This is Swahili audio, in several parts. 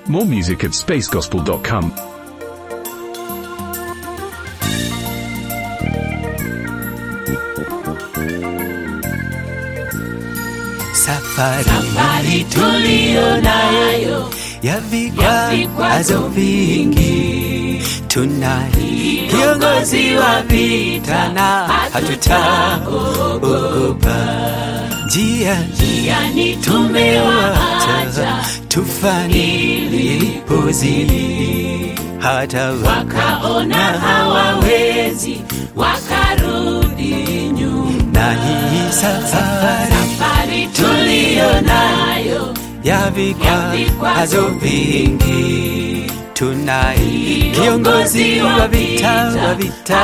More music at spacegospel.com. Safari, safari tuliyo nayo ya ya vikwazo vikwazo vingi, tunaye kiongozi wa vita na hatutaogopa. Njia yani tumewaacha tufani ilipozidi, hata wakaona hawawezi wakarudi nyuma na hii safari safari tuliyo nayo ya vikwazo vingi, tunaye kiongozi wa vita wa vita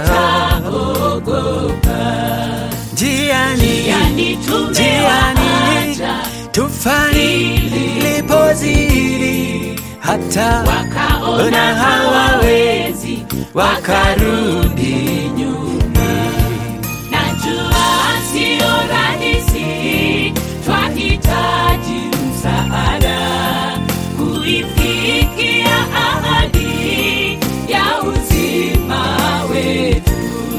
njiani yani tumewaacha tufani lipozidi, hata wakaona hawawezi wakarudi nyuma. Najua sio rahisi, twahitaji msaada kuifikia ahadi ya uzima wetu.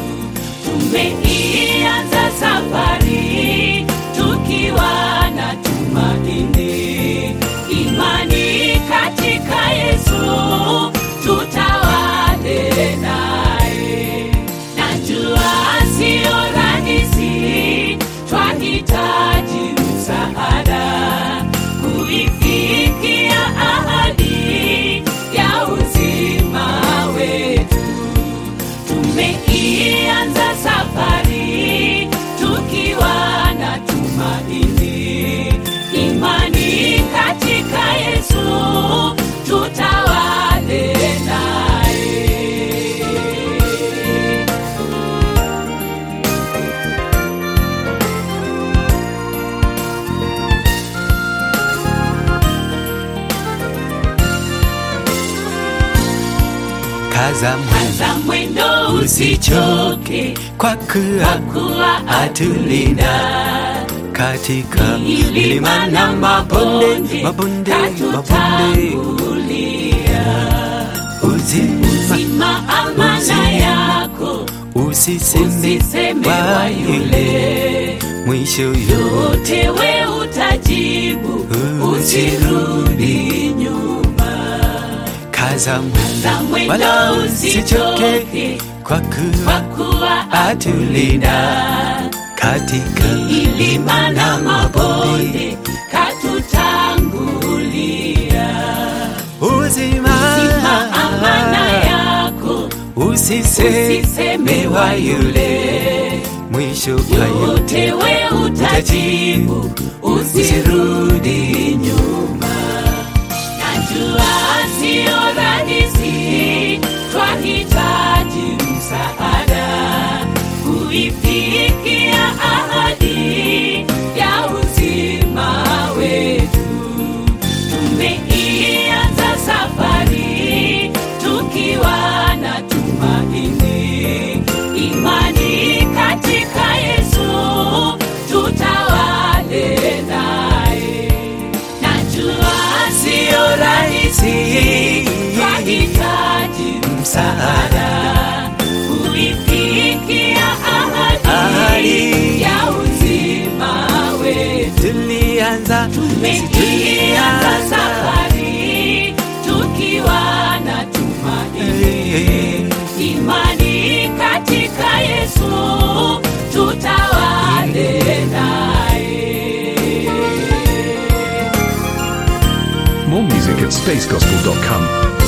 Tumeianza safari tukiwa na tumaini, imani katika Yesu, tutawale naye. Najua sio rahisi, twahitaji msaada kuifikia ahadi ya uzima wetu tumeianza safari tukiwa na tumaini, imani katika Yesu, tutawale naye. kaza mwendo Za mwendo usichoke, kwa kuwa kuwa atulinda katika milima na mabonde, mabonde, mabonde, uzima Sima amana yako usiseme usiseme wa wa yule yule mwisho yote yote we utajibu, usirudi nyuma. kaza Za mwendo mwendo wala usichoke usichoke, kwa kwa kuwa kuwa atulinda katika milima na mabonde katutangulia. uzima Sima amana yako usiseme usiseme wa wa yule yule mwisho wa yote yote we utajibu, usirudi nyuma. Najua sio rahisi, twahitaji msaada kuifikia ahadi ya uzima wetu. Tumeianza safari tukiwa na tumaini, imani katika Yesu, tutawale naye. Najua sio rahisi, twahitaji msaada kuifikia ahadi Ahadi. ya uzima wetu tulianza tumeianza safari tukiwa na tumaini, imani katika Yesu, tutawale naye. More music at spacegospel.com.